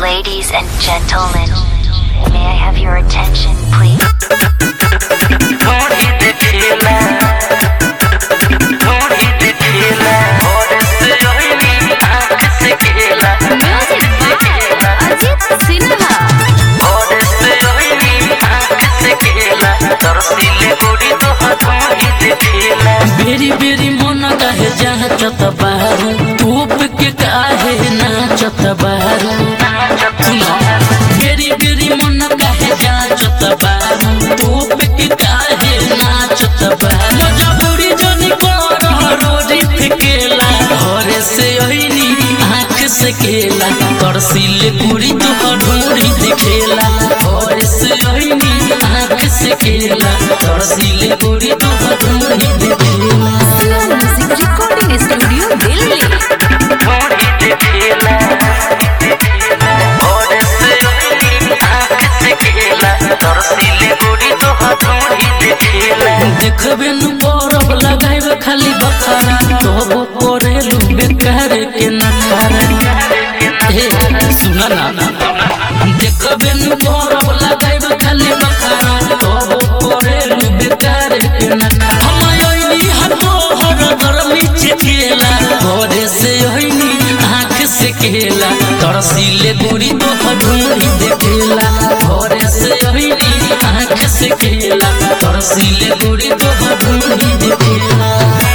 Ladies and gentlemen, may I have your attention, please? थोड़ी देखिला थोड़ी देखिला और से ओइनी आँख से खेला Music by Ajit Sinha. और से ओइनी आँख से खेला तरसीले गोरी तो थोड़ी देखिला बेरी बेरी मन काहे जाचत बारू धूप के काहे नाचत बारू सुनो बेरी बेरी मन काहे जाचत बारू धूप के काहे नाचत बारू मजबूरी जनी कर रोजी फेकेला घरे से ओइनी आँख से केला करसिले पूरी तो ढूंढी दिखेला घरे से ओइनी आँख से केला करसिले पूरी तो ढूंढी दिखेला Sia Music Recording Studio, Delhi. थोड़ी देखिला और से ओइनी आँख से खेला तरसीले गोरी तो थोड़ी देखिला देखबे नु बरफ लगाइब खाली बखारा तोबो करेलु बेकार के नखारा हे सुना ना देखबे नु बरफ लगाइब खाली बखारा तोबो करेलु बेकार के नखारा हम आइली हतो हर गर्मी चेकेला घरे से ओइनी आँख से केला तरसीले गोरी तो ढूंढी देखेला घरे से ओइनी आँख से केला तरसीले गोरी तो ढूंढी देखेला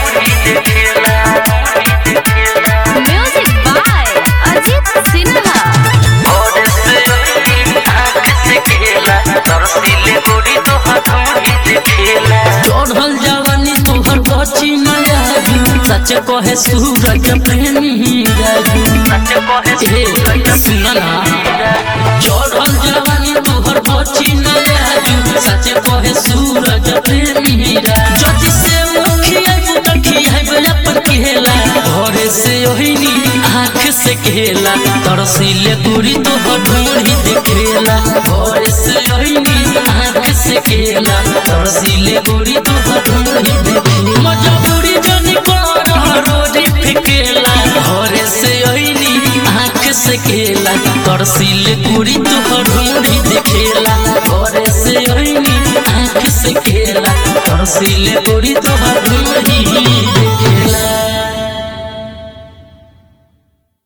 Music by Ajit Sinha. और से ओइनी आँख से खेला तरसीले गोरी तो थोड़ी देखिला चढ़ल जवानी तोहर कची नया सच कहे सूरज प्रेमी राजू हे सुना ना चढ़ल जवानी तोहर कची नया सच कहे सूरज प्रेमी राजू जति से मुखिया बुतखिया अपन केला घरे से ओहिनी आँख से केला तरसीले पूरी तो ढूंढी दिखेला घरे से ओहिनी आँख से केला तरसीले पूरी तो ढूंढी दिखेला मजबूरी जनी कर रोजी फेकेला घरे से ओहिनी आँख से केला तरसीले पूरी तो ढूंढी दिखेला घरे से ओहिनी आँख से केला तरसीले पूरी तो ढूंढी